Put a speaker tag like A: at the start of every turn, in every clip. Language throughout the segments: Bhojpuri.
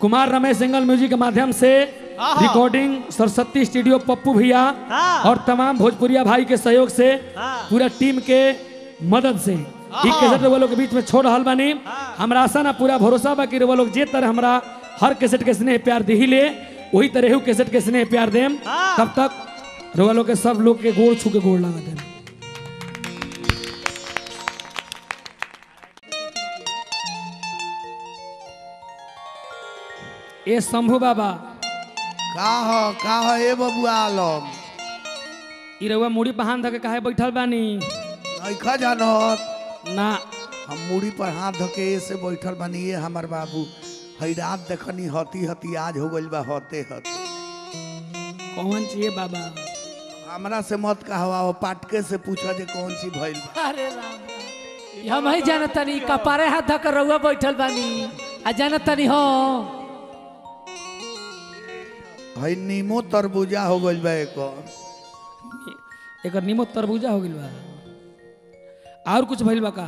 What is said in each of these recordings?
A: कुमार रमेश सिंगल म्यूजिक के माध्यम से
B: आहा।
A: रिकॉर्डिंग सरस्वती स्टूडियो पप्पू भैया
B: हाँ।
A: और तमाम भोजपुरिया भाई के सहयोग से
B: हाँ।
A: पूरा टीम के मदद से
B: आहा।
A: एक कैसेट वो लोग के बीच में छोड़ रहल बानी
B: हाँ।
A: हमरा आशा ना पूरा भरोसा बा कि वो लोग जे तरह हमरा हर कैसेट के स्नेह प्यार दी ले वही तरह कैसेट के स्नेह प्यार देम
B: हाँ।
A: तब तक रउआ लोग के सब लोग के गोड़ छू के गोड़ लगा देम ए शंभू बाबा
C: का हो का हो ए बबुआ आलम
A: ई रउआ मुड़ी पहान धके काहे बैठल बानी
C: नइखा जानत
A: ना
C: हम मूड़ी पर हाथ धके से बैठल बानी ये हमर बाबू हई रात देखनी हती हती आज हो गइल बा हते हते
A: कौन चाहिए बाबा
C: हमरा से मत कहवा वो पाटके से पूछा जे कौन सी भइल बा
D: अरे राम हम ही जानतनी कपारे हाथ धकर रउआ बैठल बानी आ जानतनी हो
C: हई नीमो तरबूजा हो गइल बा एक
A: एकर नीमो तरबूजा हो गइल बा और कुछ भइल बा का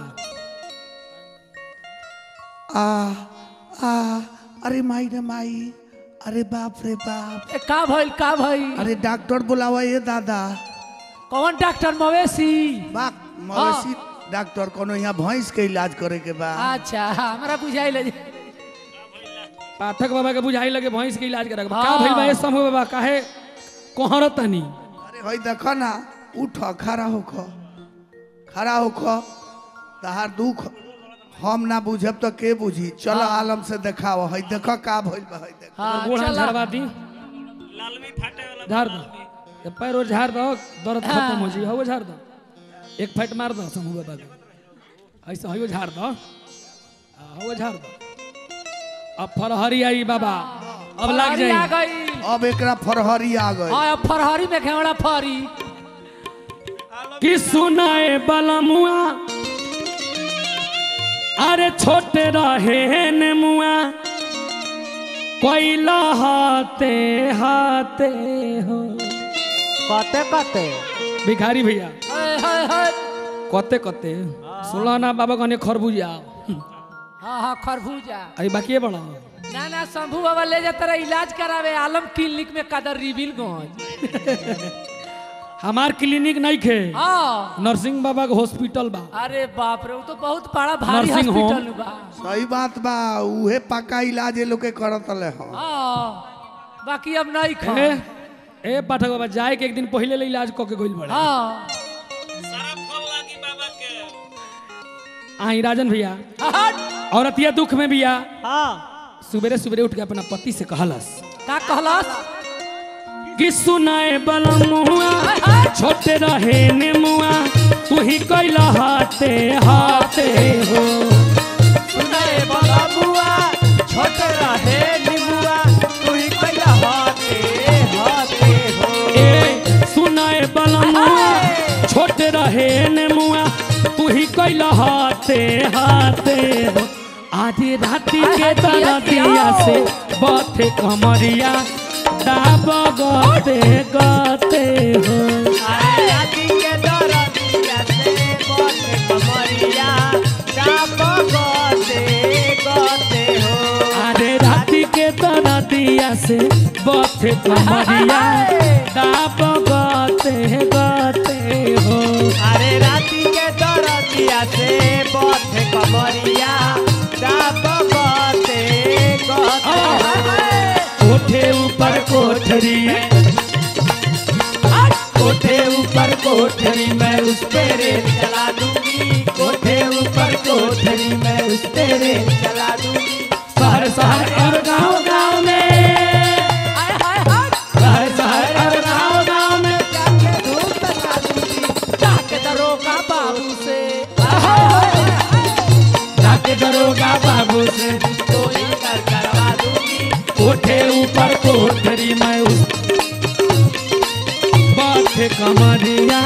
C: आ आ अरे माई रे माई अरे बाप रे बाप
D: ए, का भइल का भइल
C: अरे डॉक्टर बुलावा ये दादा
D: कौन डॉक्टर मवेशी
C: बा मवेशी डॉक्टर कोनो यहाँ भैंस के इलाज करे के बा
D: अच्छा हमरा बुझाइल जे।
A: पाठक बाबा के बुझाई लगे भैंस के इलाज करे का
D: हाँ।
A: भइल बा ए समूह बाबा काहे कोहरत तनी
C: अरे हई देख ना उठ खड़ा होख खड़ा होख तहार दुख हम ना बुझब तो के बुझी चल आलम से देखाओ हई देख का भइल बा हई देख
D: हाँ
A: गोड़ हाथ
D: चला
A: झाड़वा दी झाड़ दो ये पैर और झाड़ दो दर्द खत्म हो जाई हो झाड़ दो एक फाइट मार दो समूह बाबा के ऐसे हो झाड़ दो हो झाड़ दो अब फरहरी आई बाबा अब लग
D: फरहरी आ
A: जाई
D: गई
C: अब एकरा फरहरी आ गई
D: हाँ अब फरहरी में घेवड़ा फरी
A: कि सुनाए बलमुआ अरे छोटे रहे ने मुआ कोयला हाथे हाथे हो
B: कते कते
A: भिखारी भैया
D: हाय हाय हाय
A: कते कते सुनला ना बाबा कहने खरबूजा
D: हाँ हाँ खरबूजा
A: अरे बाकी बड़ा
D: ना ना शंभू बाबा ले जाता रहा इलाज करावे आलम क्लिनिक में कदर रिबिल गंज
A: हमार क्लिनिक नहीं खे
D: हाँ
A: नरसिंह बाबा के हॉस्पिटल बा
D: अरे बाप रे वो तो बहुत बड़ा भारी
A: नर्सिंग होम।
D: हॉस्पिटल बा
C: सही बात बा उहे पक्का इलाज ये लोग के करत ले हो
D: हाँ बाकी अब नहीं खा
A: ए, ए पाठक बाबा जाए के एक दिन पहले ले इलाज कऽ के गइल बड़ा
D: हाँ
A: आई राजन भैया
D: हट।
A: औरतिया दुख में बिया
B: हाँ
A: सुबेरे सुबेरे उठ के अपना पति से कहलस
D: का कहलस
A: कि सुनाए बलमुआ छोटे रहे ने मुआ तू ही कैला हाथे हाथे हो
B: सुनाए बड़ा बुआ छोटे रहे निमुआ तू ही कैला हाथे हाथे हो
A: ए सुनाए बलमुआ छोटे रहे ने मुआ तू ही कैला हाथे हाथे हो आधी राती के तरह दिया से बाथे कमरिया दाब गते गते हो
B: अरे राती के दरदिया से बने कमरिया चाप गते गते हो
A: अरे राती के तरह दिया से बाथे कमरिया दाब गते गते हो
B: अरे राती के दरदिया से बने कमरिया चाप गते गते हो
A: कोठे ऊपर कोठरी कोठे ऊपर कोठरी मैं उस तेरे
B: चला दूंगी
A: कोठे ऊपर कोठरी मैं उस तेरे
B: चला दूंगी
A: शहर शहर और गांव गांव में
D: हाय हाय हाय
A: शहर शहर और गांव गांव में
B: जाके धूप तका दूंगी
D: जाके दरोगा बाबू से
A: जाके दरोगा बाबू से
B: कोई कर करवा दूंगी
A: कोठे ऊपर कोठरी मैं उस बाथे कमरिया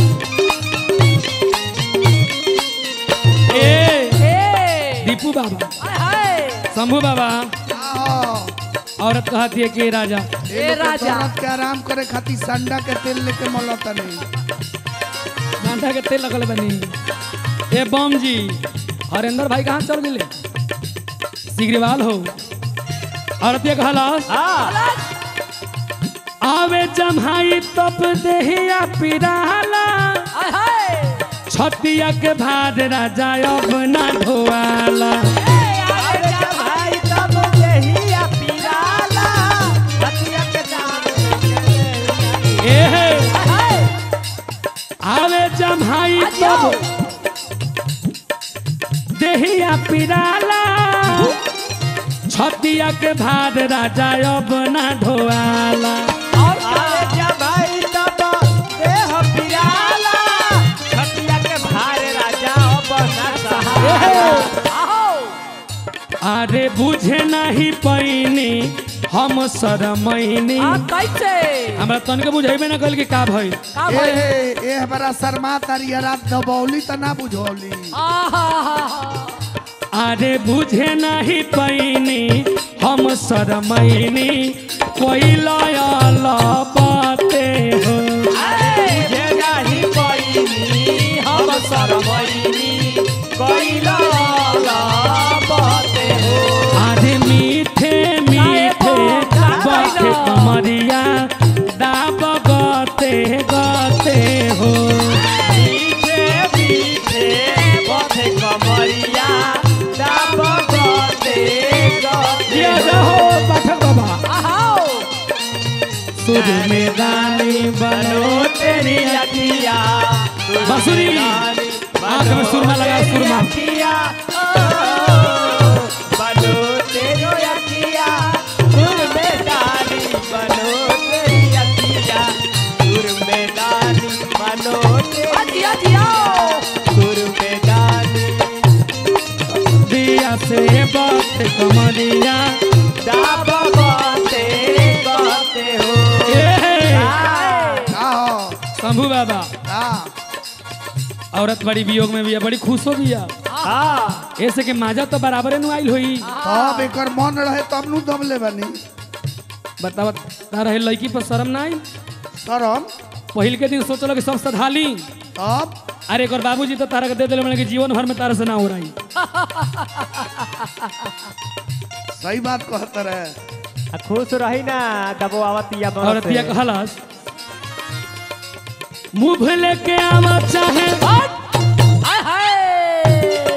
A: ए
D: ए
A: दीपू बाबा
D: हाय हाय
A: शंभू बाबा
C: आओ
A: औरत कहती है कि राजा
C: ए लोग के
D: राजा।
C: दर्द के आराम करे खातिर संडा के तेल लेके मलत नहीं
A: डांडा के तेल लगल बनी ए बम जी हरेंद्र भाई कहाँ चल गए सिगरीवाल हो औरतिया कहलास
B: हाँ
A: आवे जम्हाई तप देहिया पिराला
D: हाय हाय
A: छतिया के भाद राजा अब ना ढोआला
B: अरे जब भाई तब देहिया पिराला हथिया के दाम
A: ए हे
D: हाय
A: आवे जम्हाई
D: आज आओ
A: तब देहिया पिराला छतिया के भाद राजा अब ना ढोआला
D: और क्या
B: अरे जब भाई तब देह पिराला हथिया के भारे राजा बना सहारा
D: आओ
A: अरे बुझे नहीं पैनी हम शरमैनी
D: आ कैसे
A: हमरा तनिक बुझेबे ना कल कि का भइल
D: का
C: ए
D: भाई
C: ए हमारा शर्मा तारी रात दबौली त ना बुझौली
D: आहा
A: अरे बुझे नहीं पैनी हम शरमैनी कोई लयल बाते हो
B: जे नाही पैनी हम सरमैनी कैला बते हो
A: अरे मीठे मीठे बाटे कमरिया दाब गते गते हो
B: पीछे पीछे बथे कमरिया दाब गते
A: ये
B: गते
A: रहो पाठक बाबा
D: आओ
A: सुर में गानी बनो तेरी
B: अखिया
A: बांसुरी आंख में सुरमा लगा सुरमा
B: अखिया बनो तेरी अखिया सुर में डाली बनो तेरी अखिया सुर में डाली बनो तेरी
D: अजिया जिया
B: सुर में डाली
A: दिया से बात कमरिया
B: दाब गते गते हो
A: ए
C: का हो
A: शंभू बाबा
C: का
A: औरत बड़ी वियोग में भी है बड़ी खुश हो गया
B: हाँ
A: ऐसे के माजा तो बराबर नु आइल होई
C: तब एकर मन रहे तब नु दम ले बनी
A: बतावा तार रहे लड़की पर शर्म ना आई
C: शरम
A: पहिल के दिन सोचलो कि सब सधाली
C: तब
A: अरे एक बाबूजी तो तारा के दे दिले मैंने कि जीवन भर में तारा से ना हो रही
C: सही बात कहत रहे
B: आ खुश रही ना दबो आवतिया बस
A: औरतिया कहलास मुंह लेके आवा चाहे
D: हाय हाय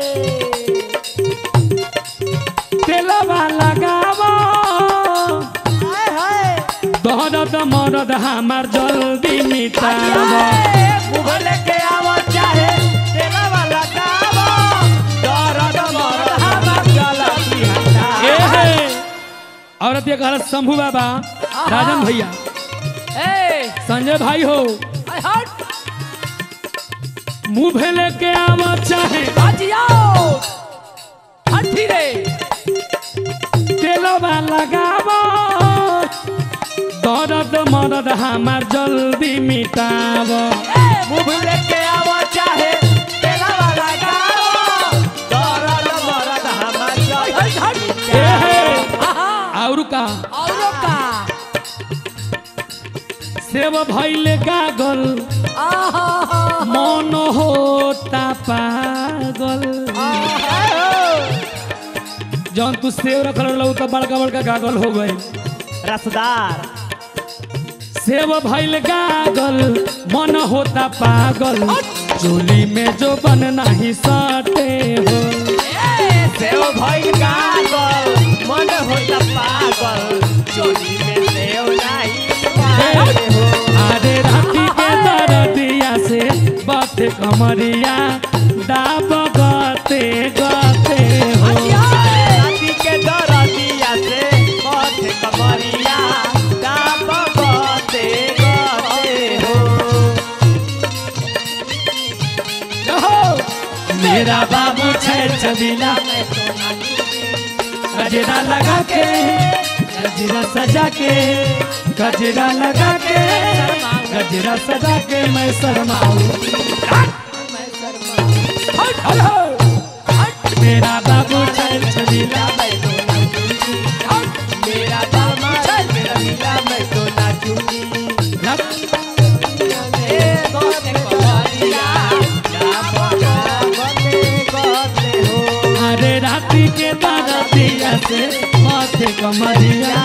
A: तेलवा लगावा
B: हाय हाय
A: दहरद मरद हमार जल्दी मिटावा
B: मुगल के आवा चाहे तेरा वाला गावा दर्द मरद हमर गलती हटा
A: ए हे औरत ये कहला शंभू बाबा राजन भैया
D: ए
A: संजय भाई हो
D: हाय हट
A: मुंह लेके आवा चाहे
D: अजिया हट रे
A: तेलवा लगावा दर्द मरद हमार जल्दी मिटावा
B: मुगल के आवा चाहे तेरा वाला गावा दर्द मरद हमर
D: हट हट
B: गलती
A: ए हे
D: आहा
A: और का
D: औरो का
A: सेव भैले गागल
D: आहा
A: मन होता पागल जौन तू सेव रखल रहलू तो बड़का बड़का गागल हो गई
B: रसदार
A: सेव भैल गागल मन होता पागल चोली में जो बन नहीं सटे हो
B: सेव भइल गागल मन होता पागल चोरी में सेव नहीं पाए हो
A: अरे राती के दरदिया से बात कमरिया दाब गते गते हो
B: राती के दरदिया से पथ कमरिया दाब गते गते हो
A: मेरा बाबू छै छबीला गजरा लगा के गजरा सजा के गजरा लगा के गजरा सजा के मैं शर्माऊं हट, हट। मेरा बाबू छै छबीला
B: मेरा दामाद मेरा मीरा मैं तो नाचूंगी ए गते कमरिया दाब गते गते हो
A: अरे राती के दरदिया से माथे बाथे कमरिया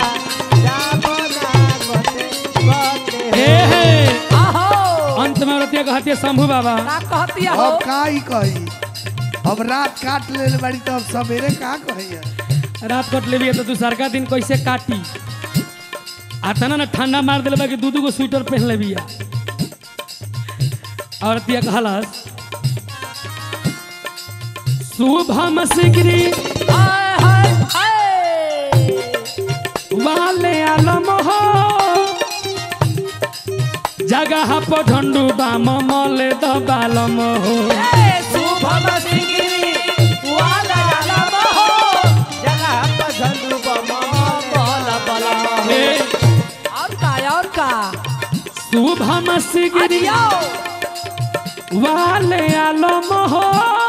A: ए हे
D: आहो
A: अंत में रतिया कहते शंभू बाबा
D: का कहतिया हो
C: अब का ही कही अब रात काट ले बड़ी तो अब सवेरे का कही
A: रात कट लेबी तो तू सरका दिन कैसे काटी आता ना ना ठंडा मार दिले बाकी दू दू गो स्वेटर पहन लेबी और रतिया कहलस शुभम सिगरी
D: हाय हाय हाय
A: वाले आलम हो जगह पर झंडू बाम मले दबालम हो
B: ए, शुभम सिंगिरी, वाला आलम हो, जगह पर झंडू बम, बल बलम हो।
A: ए,
D: और का और का
A: शुभम सिगरी
D: अरियो
A: वाले आलम हो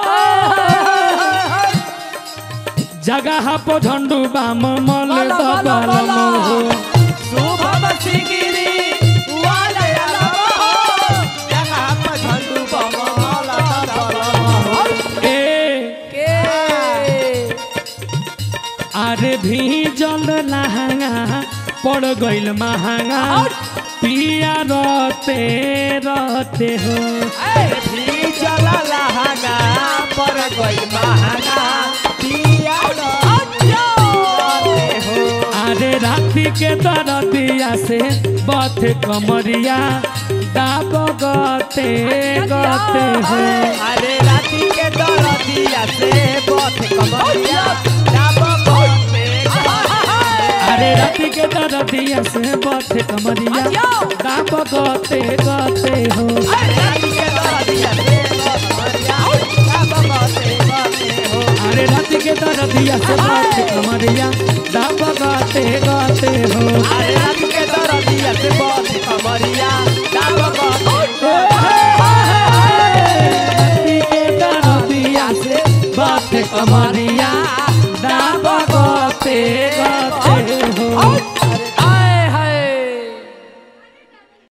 A: जगह पर झंडू बाम मले
D: बोलो, बोलो,
A: दबालम
D: बोलो।
A: हो
B: शुभम सिंगिरी, वाला आलम हो, जगह पर झंडू बम, बल बलम हो।
A: ए
D: के
A: अरे भी जल लहंगा पड़ गइल महंगा पिया रहते रहते हो
B: भी चला लहंगा, पर गई महंगा, पिया रहते हो।
A: अरे राति के दरदिया से बथ कमरिया दाब गते गते हो
B: अरे राती के दरदिया से बथ कमरिया डाब गोते
A: अरे राति के दरदिया से बथ कमरिया दाब गते गते हो
B: अरे राती के दरदिया से बथ कमरिया डाब गोते गोते हो
A: अरे राति के दरदिया से बथ कमरिया दाब गते गते हो
B: अरे राती के दरदिया से बथ कमरिया डाब गोते
A: राति के दरदिया से बथ कमरिया